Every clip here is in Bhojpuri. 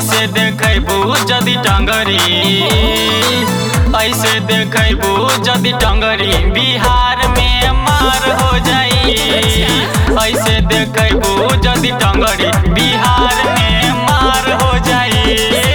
ऐसे देखबू जदि टंगरी ऐसे देखबू जदि टंगरी बिहार में मार हो जाई ऐसे देखबू जदि टंगरी बिहार में मार हो जाई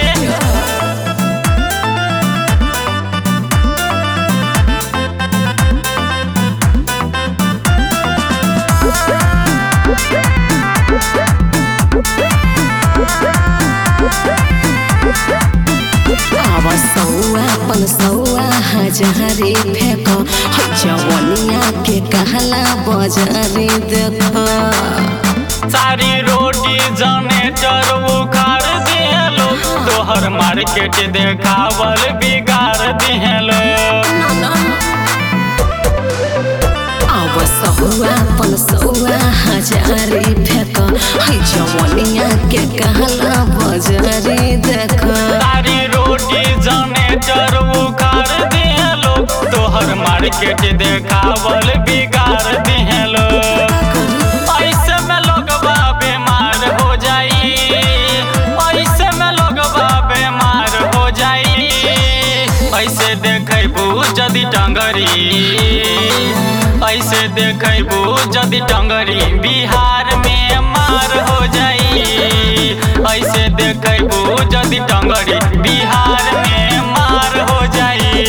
आवा सौआ पन सौआ हजारे फेंक है जवनिया के कहला बजारे देख सारी रोटी जनेटर उखाड़ दिहलो तोहर मार्केट देखावल बिगाड़ दिहलो आव सहुआ पन सौआ हजारे फेंक है जवनिया के कहला बजारे देख सारी रोटी जनेटर उखाड़ दिहलो तोहर मार्केट देखावल बिगाड़ दिहलो ऐसे में लोगवा बीमार हो जाई ऐसे में लोगवा बीमार हो जाई ऐसे देखबू जदि टंगरी ऐसे देखबू जदि टंगरी बिहार में मार हो जाई ऐसे देखबू जदि टंगरी बिहार में मार हो जाई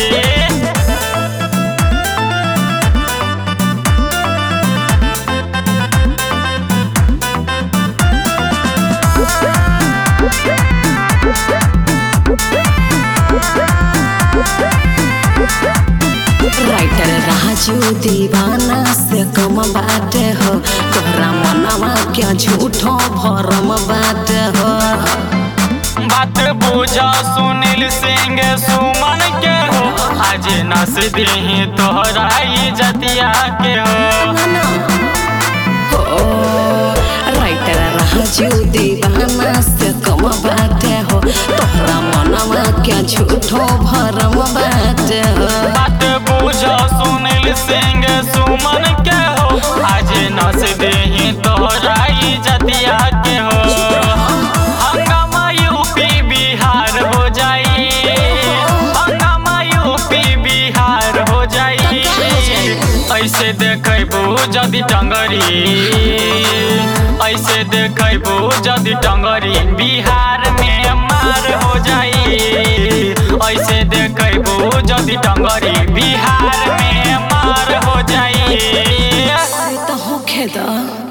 राइटर राजू दीवाना से कम बात हो तोहरा मनवा क्या झूठो भरम बात हो बात बुझा सुनील सिंह सुमन के हो आज नस दी तोहरा जतिया के हो हो राइटर राजू दीवाना से कम बात हो तोहरा मनवा क्या झूठो भरम बात हो बात बुझा सुनील सिंह सुमन के हो आज नस दी तोहरा जतिया के हो हंगामा यूपी बिहार हो जाई हंगामा यूपी बिहार हो जाई ऐसे देखबू जदि टंगरी ऐसे देखबू जदि टंगरी बिहार में मार हो जाई ऐसे देखबू जदि टंगरी बिहार में मार हो जाई तो होखे दा